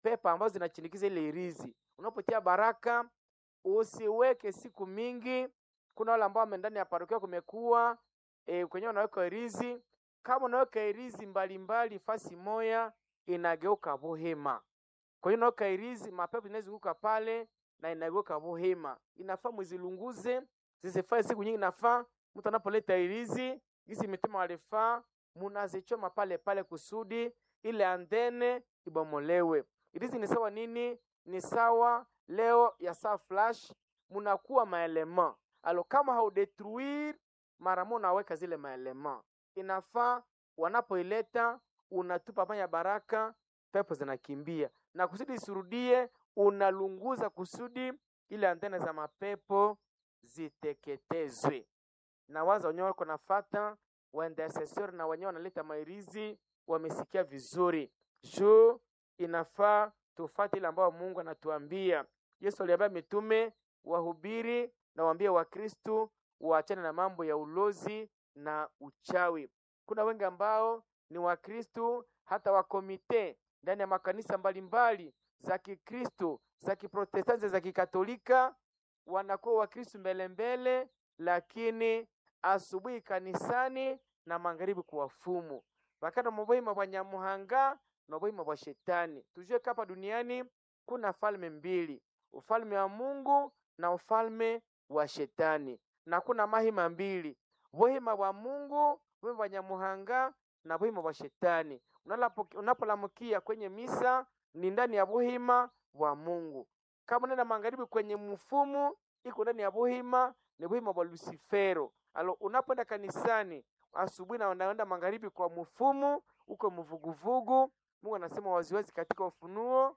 pepa ambazo zinachinikiza ile irizi. Unapotia baraka usiweke siku mingi. Kuna wale ambao wame ndani ya parokia kumekuwa e, kwenye unaweka irizi. Kama unaweka irizi mbalimbali fasi moya, inageuka buhema. Kwa hiyo unaweka irizi, mapepo inazunguka pale na inageuka buhema. Inafaa muzilunguze zisifae siku nyingi. Nafaa mtu anapoleta irizi gisi mitema walifaa, munazichoma pale pale kusudi ile andene ibomolewe. Irizi ni sawa nini? Ni sawa leo ya saa flash, munakuwa maelema alo, kama haudetruire mara moja unaweka zile maelema, inafaa wanapoileta unatupa panya baraka, pepo zinakimbia na kusudi isirudie, unalunguza kusudi ile antene za mapepo ziteketezwe. Na waza wenyewe wako nafata waintercessor na wenyewe wanaleta mairizi, wamesikia vizuri juu inafaa tufate ile ambayo Mungu anatuambia. Yesu aliambia mitume wahubiri na waambie Wakristu waachane na mambo ya ulozi na uchawi. Kuna wengi ambao ni Wakristu hata wakomite ndani ya makanisa mbalimbali za Kikristo, za Kiprotestanti, za Kikatolika, wanakuwa Wakristu mbele mbele, lakini asubuhi kanisani na magharibi kuwafumu vakana muboima bwa Nyamuhanga na boima bwa Shetani. Tujue kapa duniani kuna falme mbili, ufalme wa Mungu na ufalme wa Shetani, na kuna mahima mbili, bohima bwa Mungu, bohima bwa Nyamuhanga na bohima bwa Shetani. Unapolamukia kwenye misa ni ndani ya bohima bwa Mungu. Kama nenda magharibi kwenye mfumu iko ndani ya bohima ni bohima bwa Lucifero. Alo, unapoenda kanisani asubuhi na unaenda magharibi kwa mfumu uko mvuguvugu. Mungu anasema waziwazi katika Ufunuo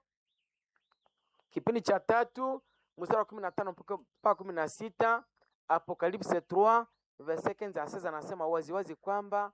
kipindi cha tatu mstari wa kumi na tano mpaka kumi na sita Apocalypse 3 verset 15 à 16, anasema waziwazi kwamba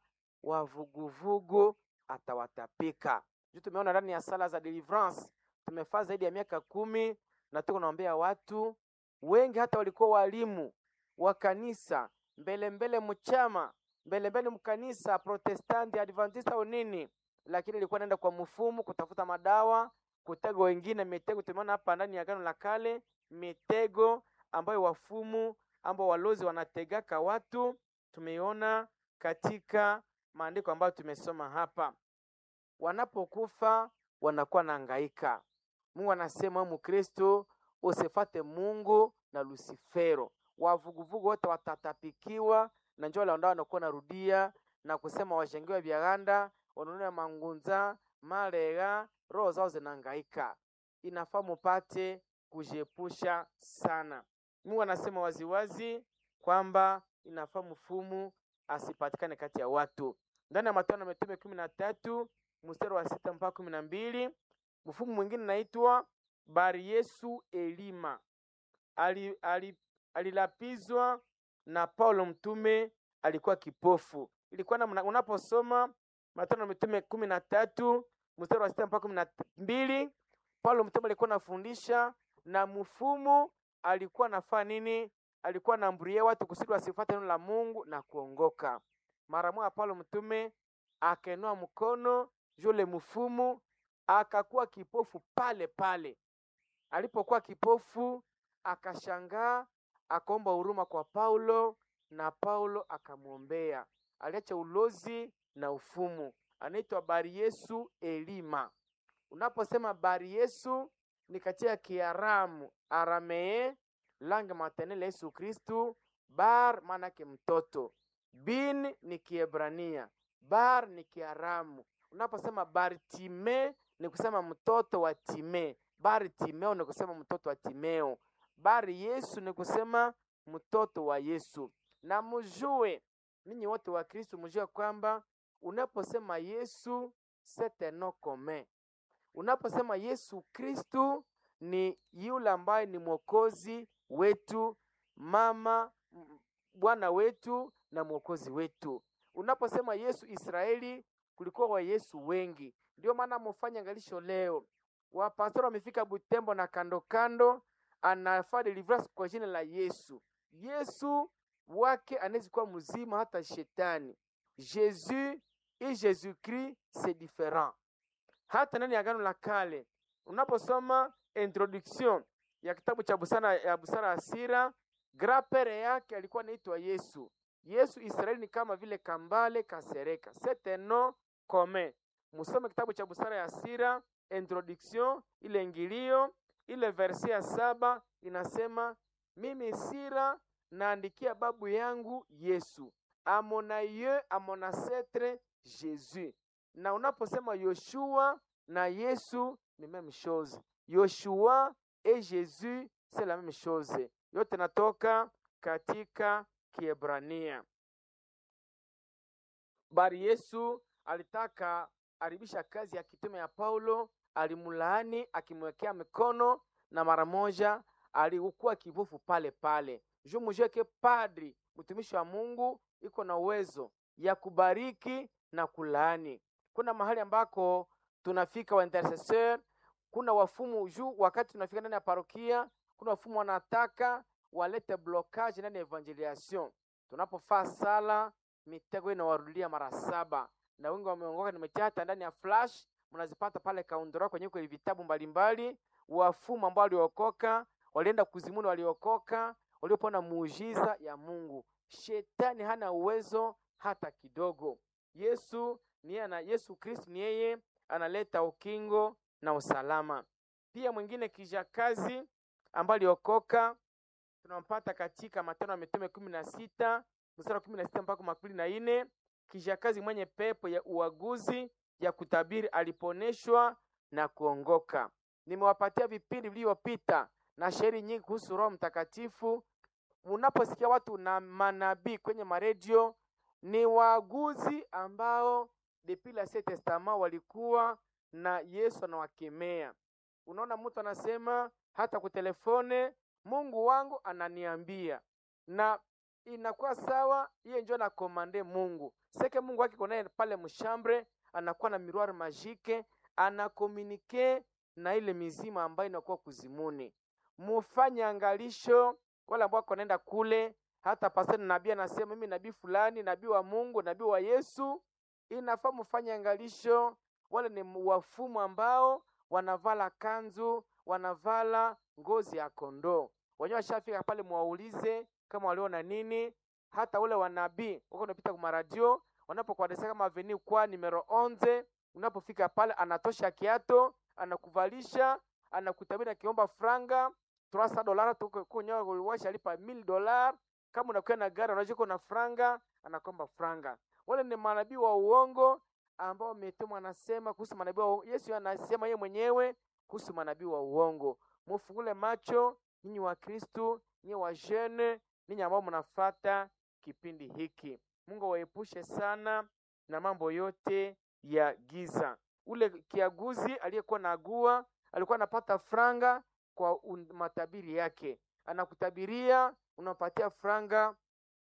wavuguvugu atawatapika. Juu tumeona ndani ya sala za deliverance tumefaa zaidi ya miaka kumi na tuko naombea watu wengi, hata walikuwa walimu wa kanisa mbele mbele mchama mbele mbele mkanisa Protestanti Adventista au nini, lakini ilikuwa naenda kwa mfumu kutafuta madawa, kutego wengine mitego. Tumeona hapa ndani ya Agano la Kale mitego ambayo wafumu ambao walozi wanategaka watu, tumeiona katika maandiko ambayo tumesoma hapa. Wanapokufa wanakuwa naangaika. Mungu anasema Mkristo usifate Mungu na Lucifero. Wavuguvugu wote watatapikiwa na njoo lao ndao wanakuwa narudia na kusema washengiwa vyaganda wanunua mangunza malega, roho zao zinahangaika. Inafaa mupate kujiepusha sana. Mungu anasema waziwazi kwamba inafaa mfumu asipatikane kati ya watu. Ndani ya Matendo ya Mitume kumi na tatu mstari wa sita mpaka kumi na mbili mfumu mwingine naitwa Bari Yesu Elima ali, ali, alilapizwa na Paulo mtume, alikuwa kipofu. Ilikuwa na unaposoma Matendo ya Mitume kumi na tatu mstari wa sita mpaka kumi na mbili Paulo mtume alikuwa anafundisha na mfumu alikuwa nafaa nini? Alikuwa anaamburia watu kusudi wasifuate neno la Mungu na kuongoka. Mara moja Paulo mtume akainua mkono, yule mfumu akakuwa kipofu pale pale. Alipokuwa kipofu akashangaa, akaomba huruma kwa Paulo na Paulo akamwombea. Aliacha ulozi na ufumu. Anaitwa Bari Yesu Elima. Unaposema Bari Yesu ni katika Kiaramu, Aramee, langue maternelle Yesu Kristu. Bar maanake mtoto, bin ni Kiebrania, bar ni Kiaramu. Unaposema Bartime ni kusema mtoto wa Time, Bartimeo ni kusema mtoto wa Timeo, Bari Yesu ni kusema mtoto wa Yesu. Na mujue ninyi wote wa Kristo, mujue kwamba unaposema Yesu c'est un nom commun. Unaposema Yesu Kristu ni yule ambaye ni mwokozi wetu, mama Bwana wetu na mwokozi wetu. Unaposema Yesu Israeli, kulikuwa wa Yesu wengi, ndio maana mufanya angalisho leo, wapastori wamefika Butembo na kando kando, anafaa deliverance kwa jina la Yesu. Yesu wake anaweza kuwa mzima hata shetani. Jesus et Jésus Christ c'est différent. Hata ndani ya Agano la Kale unaposoma introduction ya kitabu cha busara ya busara ya sira grapere yake alikuwa anaitwa Yesu. Yesu Israeli ni kama vile kambale kasereka, c'est un nom commun. Musome kitabu cha busara ya sira introduction, ile ingilio, ile verse ya saba inasema mimi Sira naandikia babu yangu Yesu, a mon aïeux, a mon ancêtre Jésus. Na unaposema Yoshua na Yesu ni même chose. Yoshua et Jésus c'est la même chose. Yote natoka katika Kiebrania. Bari Yesu alitaka aribisha kazi ya kitume ya Paulo, alimlaani akimwekea mikono na mara moja alikuwa kipofu pale pale. Juu mujue ke padri mtumishi wa Mungu iko na uwezo ya kubariki na kulaani. Kuna mahali ambako tunafika wa intercessor, kuna wafumu juu, wakati tunafika ndani ya parokia, kuna wafumu wanataka walete blocage ndani ya evangelisation. Tunapofaa sala, mitego inawarudia mara saba, na wengi wameongoka. Nimechata ndani ya flash, mnazipata pale kaundura kwenye kwenye vitabu mbalimbali. Wafumu ambao waliokoka walienda kuzimuni, waliokoka waliopona muujiza ya Mungu. Shetani hana uwezo hata kidogo. Yesu ni ana, Yesu Kristo ni yeye analeta ukingo na usalama. Pia mwingine kijakazi ambaye aliokoka tunampata katika Matendo ya Mitume kumi na sita mstari wa kumi na sita mpaka makumi na nne. Kijakazi mwenye pepo ya uaguzi ya kutabiri aliponeshwa na kuongoka. Nimewapatia vipindi vilivyopita na shairi nyingi kuhusu Roho Mtakatifu. Unaposikia watu na manabii kwenye maredio, ni waaguzi ambao depuis l'Ancien Testament walikuwa na Yesu anawakemea. Unaona, mtu anasema hata kutelefone, Mungu wangu ananiambia, na inakuwa sawa, hiyo njo na komande Mungu seke Mungu wake konaye pale mshambre, anakuwa na miroir magique, anakomunike na ile mizima ambayo inakuwa kuzimuni. Mufanye angalisho wale ambao wanaenda kule, hata pastor nabii anasema mimi nabii fulani, nabii wa Mungu, nabii wa Yesu, inafaa mufanye angalisho. Wale ni wafumu ambao wanavala kanzu, wanavala ngozi ya kondoo. Wenyewe washafika pale, mwaulize kama waliona nini. Hata ule wanabii wako unapita kwa radio, wanapokuadresa kama avenue kwa numero 11, unapofika pale anatosha kiato, anakuvalisha, anakutabiri akiomba franga 300 dolara tukunyoa washa lipa 1000 dolar. Kama unakuwa na gari unajua na franga, anakomba franga. Wale ni manabii wa uongo ambao wametumwa, anasema kuhusu manabii wa Yesu, anasema yeye mwenyewe kuhusu manabii wa uongo. Mufungule macho ninyi wa Kristo, ninyi wa jeune, ninyi ambao mnafata kipindi hiki. Mungu waepushe sana na mambo yote ya giza. Ule kiaguzi aliyekuwa na agua alikuwa anapata franga kwa matabiri yake, anakutabiria unapatia franga,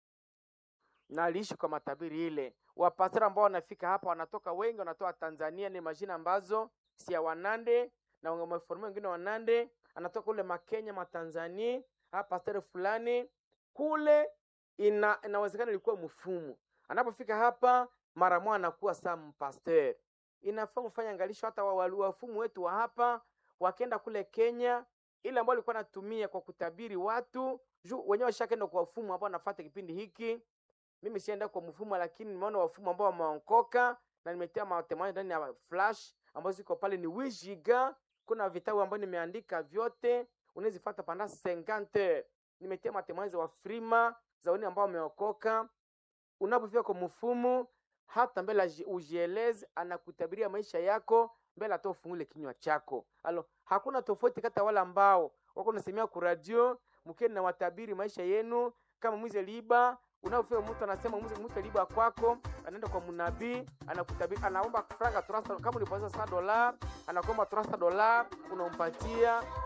na aliishi kwa matabiri ile. Wapastora ambao wanafika hapa wanatoka wengi, wanatoka Tanzania, ni majina ambazo si ya Wanande na wameformia wengine Wanande, anatoka kule Makenya, Matanzania, hapa pastor fulani kule, ina inawezekana ilikuwa mfumu. Anapofika hapa mara moja anakuwa saa mpasteur. Inafaa mfanye angalisho, hata wafumu wetu wa hapa wakenda kule Kenya ile ambayo alikuwa anatumia kwa kutabiri watu juu wenyewe washakaenda kwa wafumu ambao wanafuata kipindi hiki. Mimi sienda kwa mfumo, lakini nimeona wafumu ambao wameongoka na nimetia matemoja ndani ya flash ambazo ziko pale ni wijiga. Kuna vitabu ambavyo nimeandika vyote, unazifuata panda 50 nimetia matemoja wa frima za wale ambao wameokoka. Unapofika kwa mfumu, hata mbele ujieleze, anakutabiria maisha yako mbele hata ufungule kinywa chako. Alo, hakuna tofauti kati ya wale ambao wako nasemea ku radio mkeni na watabiri maisha yenu kama mwizi liba. Unaofika mtu anasema mwizi mwizi liba kwako, anaenda kwa mnabii anakutabiri, anaomba franga 300 kama ulipoza 100 dola, anakuomba 300 dola, unampatia